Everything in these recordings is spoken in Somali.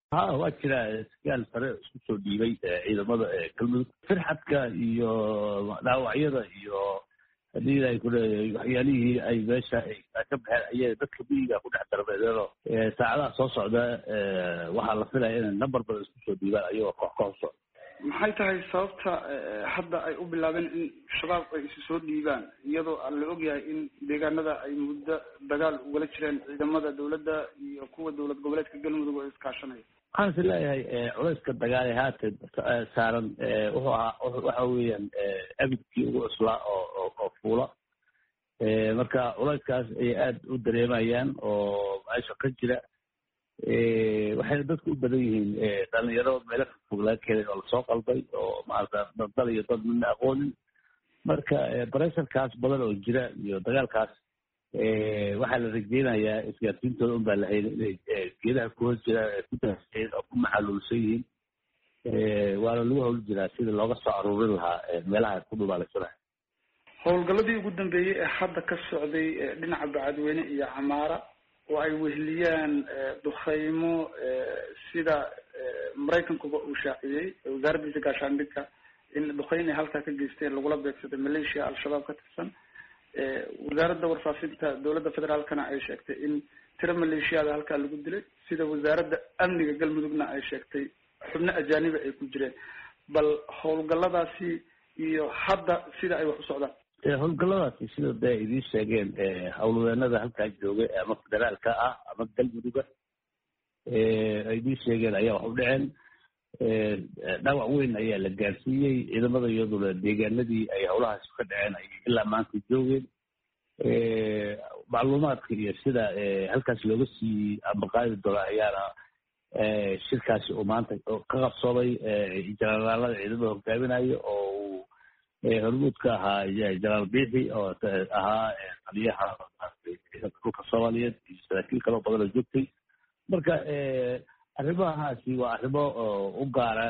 ha waa jira sarkaal sare isku soo dhiibay ciidamada galmudug firxadka iyo dhaawacyada iyo hadii ay kuleeyahay waxyaalihii ay meesha ka baxeen ayay dadka miyiga ku dhex darbeedeenoo saacadaha soo socda waxaa la filaya inay number badan isku soo dhiibaan ayagoo koox koox socda maxay tahay sababta hadda ay u bilaabeen in shabaab ay isu soo dhiibaan iyadoo la ogyahay in deegaanada ay muddo dagaal ugala jireen ciidamada dawladda iyo kuwa dowlad goboleedka galmudug oo iskaashanaya waxaan is leeyahay culayska dagaale haatan saaran wuxuu ahaa waxa weeyaan abidkii ugu cuslaa oo oo fuula marka culayskaas ayay aada u dareemayaan oo meesha ka jira waxayna dadku u badan yihiin dhalinyaro meelo fog laga keenay oo lasoo qalbay oo maarata dal iyo dad midna aqoonin marka baresarkaas badan oo jira iyo dagaalkaas waxaa la rajeynayaa isgaarsiintooda un baa la hayna inay geedaha ku hoos jiraan ku daaseen oo ku maxaluulsan yihiin waana lagu hawl jiraa sidii looga soo aruurin lahaa meelaha ku dhubaalaysanaya howlgaladii ugu dambeeyey ee hadda ka socday dhinaca bacadweyne iyo camaara oo ay wehliyaan dukhaymo sida maraykankuba uu shaaciyey wasaaraddiisa gaashaandhigka in dukhayn ay halkaa ka geysteen lagula beegsaday maleeshiya al-shabaab ka tirsan wasaaradda warfaafinta dowladda federaalkana ay sheegtay in tiro maleeshiyaada halkaa lagu dilay sida wasaaradda amniga galmudugna ay sheegtay xubno ajaaniba ay ku jireen bal howlgaladaasi iyo hadda sida ay wax u socdaan howlgalladaasi sida dee idiin sheegeen howlwadeenada halkaa joogay ama federaalka ah ama galmuduga ay idiin sheegeen ayaa wax u dhaceen dhaawac weyn ayaa la gaarsiiyey ciidamada iyaduna deegaanadii ay howlahaasi ka dhaceen ay ilaa maanta joogeen macluumaadka iyo sida halkaas looga siiyey ambaqaadi doona ayaana shirkaasi uu maanta ka qabsoomay jenaraalada ciidamada hogaaminayo oo uu hormuud ka ahaa jenaraal biixi oo ahaa taliyaha ciidanka dhulka soomaaliyeed iyo saraakiil kaloo badan oo joogtay marka arrimahaasi waa arrimo u gaara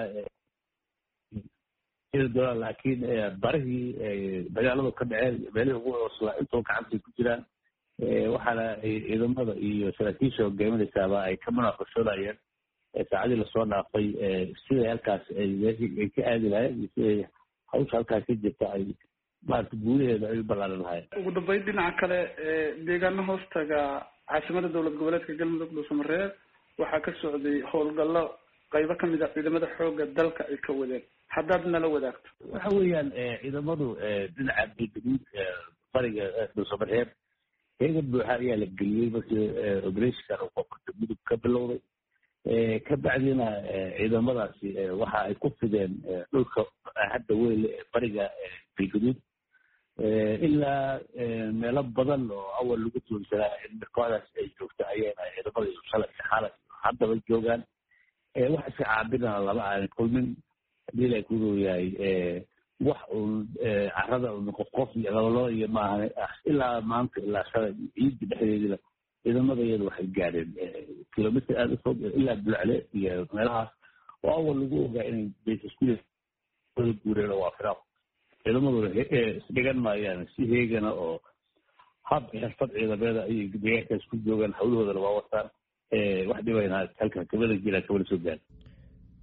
doonaan laakiin barihii dagaaladu ka dhaceen meelihii ugu cuslaa intoo gacantay ku jiraan waxaana ay ciidamada iyo saraakiisha hogaaminaysaaba ay ka munaaqashoonayeen saacadii lasoo dhaafay siday halkaas ay ay ka aadi lahayen iyo siday hawsha halkaas ka jirta ay maarata guulaheeda ay u ballaaran lahayen ugu dambeyn dhinaca kale deegaano hoostaga caasimada dowlad goboleedka galmudug dhuusamareeb waxaa ka socday howlgallo qaybo kamid a ciidamada xooga dalka ay ka wadeen haddaad nala wadaagto waxa weeyaan ciidamadu dhinaca galgaduud bariga dhuusamareeb heegan buuxa ayaa la geliyey markii operatikan uu qofka mudug ka bilowday ka bacdina ciidamadaasi waxa ay ku fideen dhulka hadda weyn ee bariga galgaduud ilaa meelo badan oo awal lagu tuunsanaa in kooxdaas ay joogto ayayna ciidamada shalay iyo xalay haddaba joogaan wax iska caabinana lama aanan kulmin hadii la ku yahay wax uun carada un qof qof iyo labalaba iyo maahan ilaa maanta ilaa shalay ciidda dhexdeedina ciidamada iyada waxay gaadheen kilomitr aada u fog ilaa bulcle iyo meelahaas oo awal lagu ogaa inay baysasku guureen oo waa firaaq ciidamaduna isdhigan maayaan si heegana oo hab xirfad ciidameeda ayay deegaankaas ku joogaan hawlahoodana waa wataan wax dhibayna halkan kabada jiraan kabada soo gaara